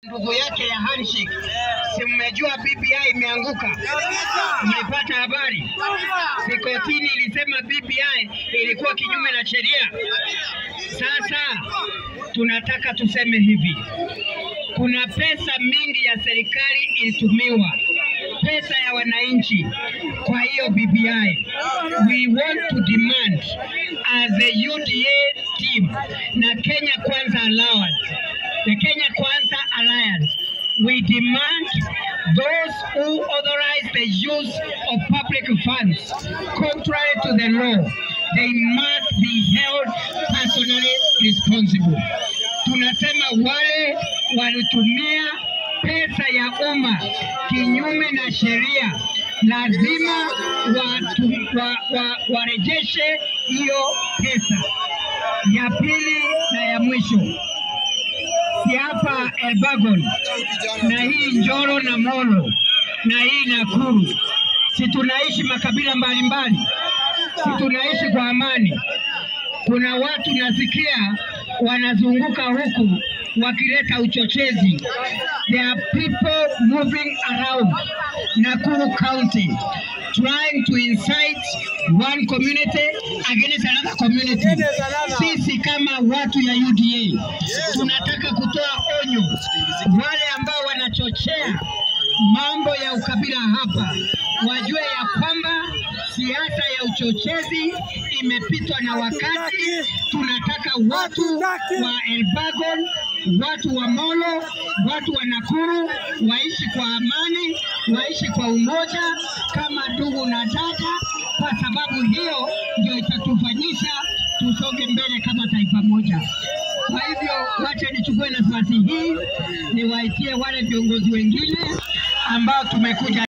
ndugu yake ya handshake. Si mmejua BBI imeanguka? Mlipata habari? Si kotini ilisema BBI ilikuwa kinyume na sheria. Sasa tunataka tuseme hivi, kuna pesa mingi ya serikali ilitumiwa, pesa ya wananchi. Kwa hiyo BBI, we want to demand as a UDA team na Kenya Kwanza Alliance, the Kenya Kwanza Alliance, we demand those who authorize the use of public funds contrary to the law, they must be held personally responsible. Tunasema wale walitumia pesa ya umma kinyume na sheria lazima watu, wa, wa, warejeshe hiyo pesa. Ya pili na ya mwisho, si hapa Elbagon na hii Njoro na Molo na hii Nakuru, si tunaishi makabila mbalimbali, si tunaishi kwa amani. Kuna watu nasikia wanazunguka huku wakileta uchochezi. There are people moving around Nakuru County trying to incite one community against another community. Sisi kama watu ya UDA tunataka kutoa onyo wale ambao wanachochea mambo ya ukabila hapa, wajue ya kwamba siasa ya uchochezi imepitwa na wakati. Tunataka watu wa Elbagon, watu wa Molo, watu wa Nakuru waishi kwa amani, waishi kwa umoja kama ndugu na dada, kwa sababu hiyo ndio itatufanyisha tusonge mbele kama taifa moja. Kwa hivyo, wacha nichukue nafasi hii niwaitie wale viongozi wengine ambao tumekuja